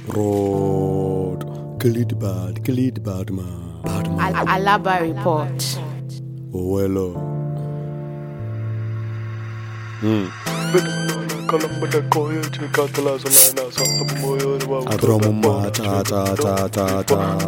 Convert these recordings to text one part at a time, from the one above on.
Rod. Kill it bad, kill it bad man. Bad man. Al- Alaba report. Oh, well, Adoro m mma cha cha cha cha cha.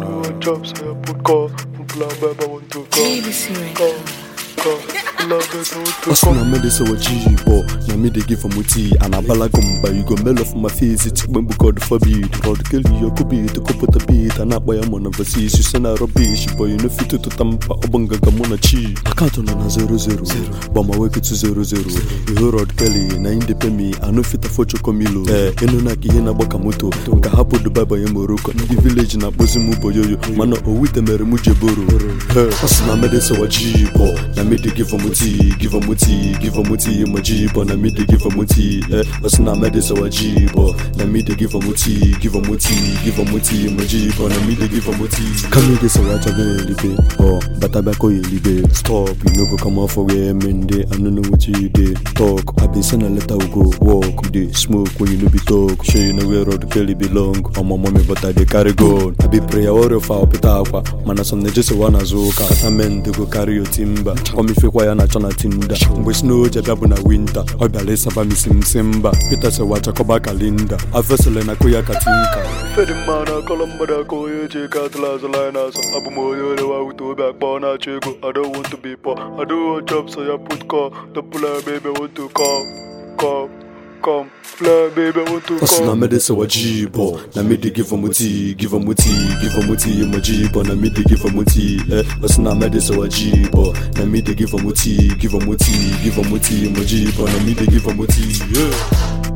Hustle na me dey say what G but na me dey give am tea and abalago mba you go mail off my face it when we God forbid Rod kill you could be to put a beat and up by a man overseas you send a rubbish but you know fit to tampa obanga gamona chi account on na zero zero but my work to zero zero you hear Rod Kelly na in dey pay me I no fit afford chokomilo eh inu na ki ihe na gbaka moto nka hapụ Dubai banye Morocco ndị village na akpọzi m boyoyo mana owite mere m jeboro ọ sị na mede sịwa ji bọ na me dey give am tea give am tea give am tea ma ji bọ na me dey give am tea eh ọ sị na mede sịwa ji bọ na me dey give am tea give am tea give am tea ma ji bọ na me dey give am tea kama ide sịwa achọghị elibe ọ bata bịa kọ ya elibe stop you no go come off for where men dey I no know what you dey talk I been send a letter we go walk we dey smoke when you no be talk sure you know where road Kelly belong ọmọ mommy but I dey carry gold I be prayer warrior for opita akwa mana some na jese wa na-azụ ụka kata men dey go carry your timba ọmifekwa ya na-achọ na tinda mgbe snow ji abịa bụ na winta ọ bịara ịsaba m isi m si mba Peter sewa chakọba kalinda afesele na koya katinka fedi mma na akọlọ mmadụ aka onye ji ego atụla azụla anyị n'azụ abụ m onye orewa wute obi akpa ọ na-achọ ego I don't want to be poor I don't want job so ya put call the plan baby want to come come come plan baby want to Hustle na come me dey say what G bo Na me dey give am tea, give am tea, give am tea, my G bo Na me dey give am tea, eh Hustle na me dey say what G bo Na me dey give am tea, give am tea, give am tea, my G bo Na me dey give am tea, yeah